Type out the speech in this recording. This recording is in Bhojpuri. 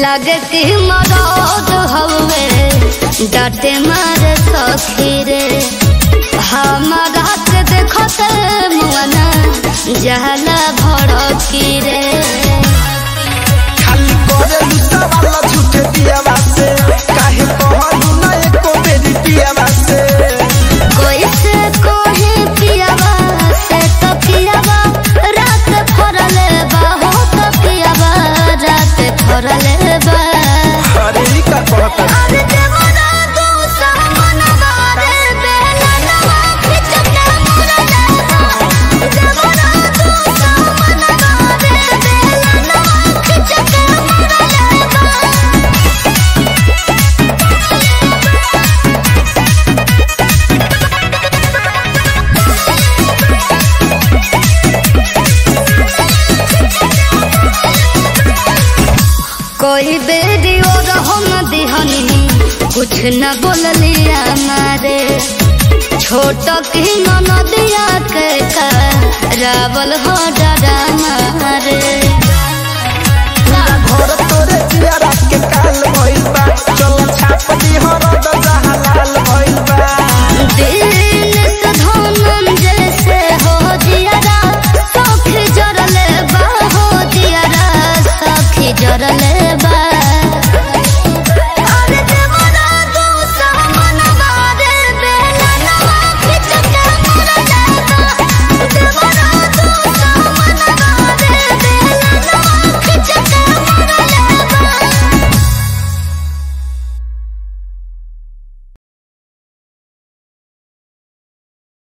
लगे कि मरद हवे डाटे मारे सखी रे हमारा के देखते मुआना जहला भड़की रे खाली करे लुटा वाला झूठे दियावा से काहे कहलू ना एको बेरी पियावा से कोई से कोहे पियावा से तो पियावा रात फरले बा हो तो पियावा रात फरले बा अरे ई का कहता अरे देवरा दू सामनवा रे बेलनवा खिच के मुरले बा देवरा दू सामनवा रे बेलनवा खिच के मुरले बा कोई बेरी और हम दिहनी कुछ न बोलिया मारे छोट की नदिया के का रावल हो डरा मारे घर तोरे जियारा के काल भइल बा चल छाप दी हरद जहां लाल भइल बा दिन से धोनम जैसे हो दियारा सखी जरले बा हो दियारा सखी जरले